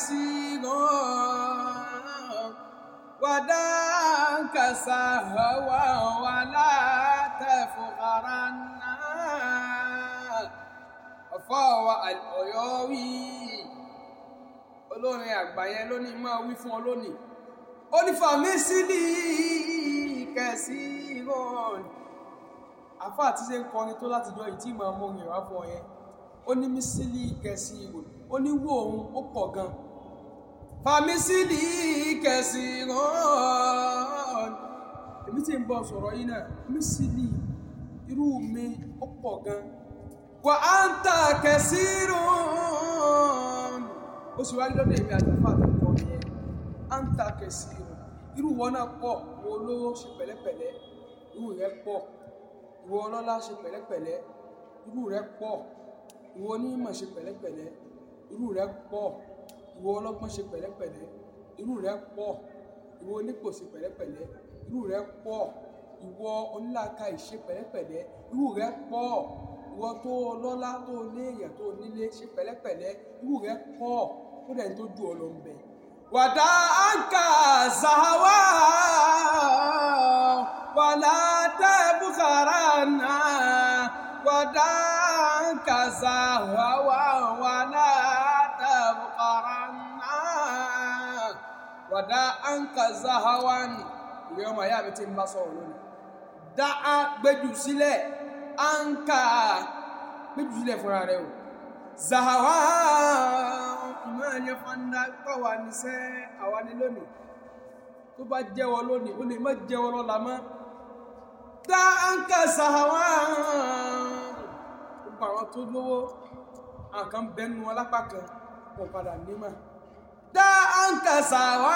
كثيرا ودعك سهوا ولا تفخرن فهو الأيوي olórin àgbà yẹn lónìí máa wí fún ọ lónìí ó ní fàmísìlì kẹsì rán àfa àti ṣe ń kọrin tó láti jọ ìtì máa mú orin wá fún ọ yẹn ó ní mísìlì kẹsì rán ó ní wò òun ó pọ̀ gan fàmísìlì kẹsì rán èmi tí ń bọ̀ sọ̀rọ̀ yìí náà mísìlì irú mi ó pọ̀ gan wà á ń ta kẹsì rán ó sì wáyé lọ́dọ̀ èmi àtàfà àtàkọ́ yẹn à ń ta kẹsì rẹ̀ irú wọn náà pọ̀ ìwọ olówó ṣe pẹ̀lẹ́pẹ̀lẹ́ irú rẹ̀ pọ̀ ìwọ ọlọ́lá ṣe pẹ̀lẹ́pẹ̀lẹ́ irú rẹ̀ pọ̀ ìwọ onímọ̀ ṣe pẹ̀lẹ́pẹ̀lẹ́ irú rẹ̀ pọ̀ ìwọ ọlọ́gbọ́n ṣe pẹ̀lẹ́pẹ̀lẹ́ irú rẹ̀ pọ̀ ìwọ onípò ṣe pẹ̀lẹ́pẹ̀lẹ́ irú rẹ̀ pọ̀ ìwọ onílàákàyè ṣe pẹ̀lẹ́pẹ̀lẹ́ irú rẹ̀ pọ̀ ìwọ tó lọ́lá tó léèyàn tó nílé ṣe pẹ̀lẹ́pẹ̀lẹ́ irú rẹ̀ pọ̀ ó dẹ̀ tó ju ọ̀lọ́ ń bẹ̀. wàdà àǹkà zàwà wàlà tẹ́ bùkàrà náà wàdà àǹkà zàwà wàlà tẹ́ bùkàrà náà wàdà àǹkà zàwà ìwé ọmọ ìyá mi ti ń bá sọ̀rọ̀ lónìí. dá a gbẹ́jù sílẹ̀ àǹkà gbẹ́jù sílẹ̀ fúnra rẹ̀ o zahawa ìmọ̀ ẹ̀yẹ fanda pàwà níṣẹ́ àwa ni lónìí tó bá jẹ́wọ́ lónìí ó lè má jẹ́wọ́ lọ́la mọ́ dá àǹkà zahawa gbogbo àwọn tó lówó àkàn bẹnu alápá kan kò padà nímọ̀ dá àǹkà zahawa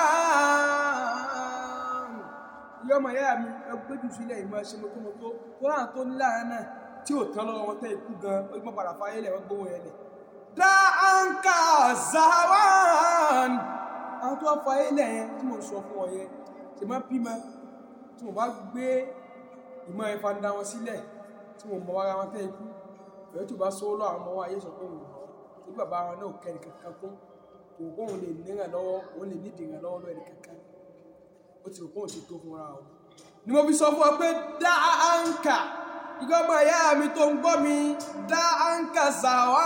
ìyá ọmọ ìyá mi ẹgbẹ́jù sílẹ̀ ìmọ̀ ẹ̀ṣẹ̀ mọ́tòmọ́tò tó láwọn tó ní láàrin náà tí ò tán lọ́wọ́ wọn tẹ́ ikú gan ó gbọ́n padà fáyé lẹ̀ wọ́n gbówó yẹn lẹ̀ dá àǹkà zawan àwọn tó wá fáyé lẹ̀ yẹn tí mo sọ fún ọ yẹn ṣe má bímọ tí mo bá gbé ìmọ̀ ẹ̀fà ń dá wọn sílẹ̀ tí mo mọ ara wọn tẹ́ ikú ìfẹ́ tó bá sọ lọ àwọn ọmọ wa ayé sọ pé òun tí bàbá wọn náà kẹ́ nìkankan kún kò kóun lè níràn lọ́wọ́ òun lè nídìí ràn lọ́wọ́ lọ́wọ́ ẹnìkankan ó ti rò kóun ti tó fúnra o ni mo fi sọ fún ọ pé dá àǹkà ìgbọ́gbọ́n ìyá mi tó ń gbọ́ mi dá àǹkà zàwá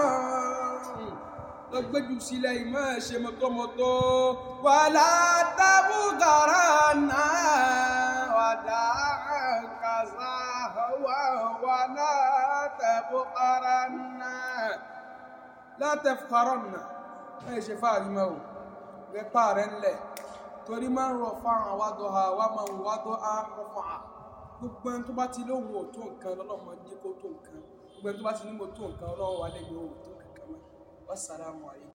lọ gbẹ́jù sílẹ̀ ìmọ̀ ṣe mọ́tọ́mọ́tọ́ wà látàbùkàrà náà wà dá àǹkà zàwá wà látàbùkàrà náà látàbùkàrà náà ẹ̀ ṣe fáàrí mọ́ o rẹ̀ pààrẹ̀ ńlẹ̀ torí máa ń rọ̀ fáwọn àwádọ́ ha wá máa ń wádọ́ á rọ̀fà gbogbo ẹni tó bá ti lóhun ò tó nǹkan lọ́lọ́mọ ní kó tó nǹkan gbogbo ẹni tó bá ti ní mo tó nǹkan ọlọ́run wà lẹ́gbẹ̀ẹ́ òun tó kankan mọ́ wassalamu alaikum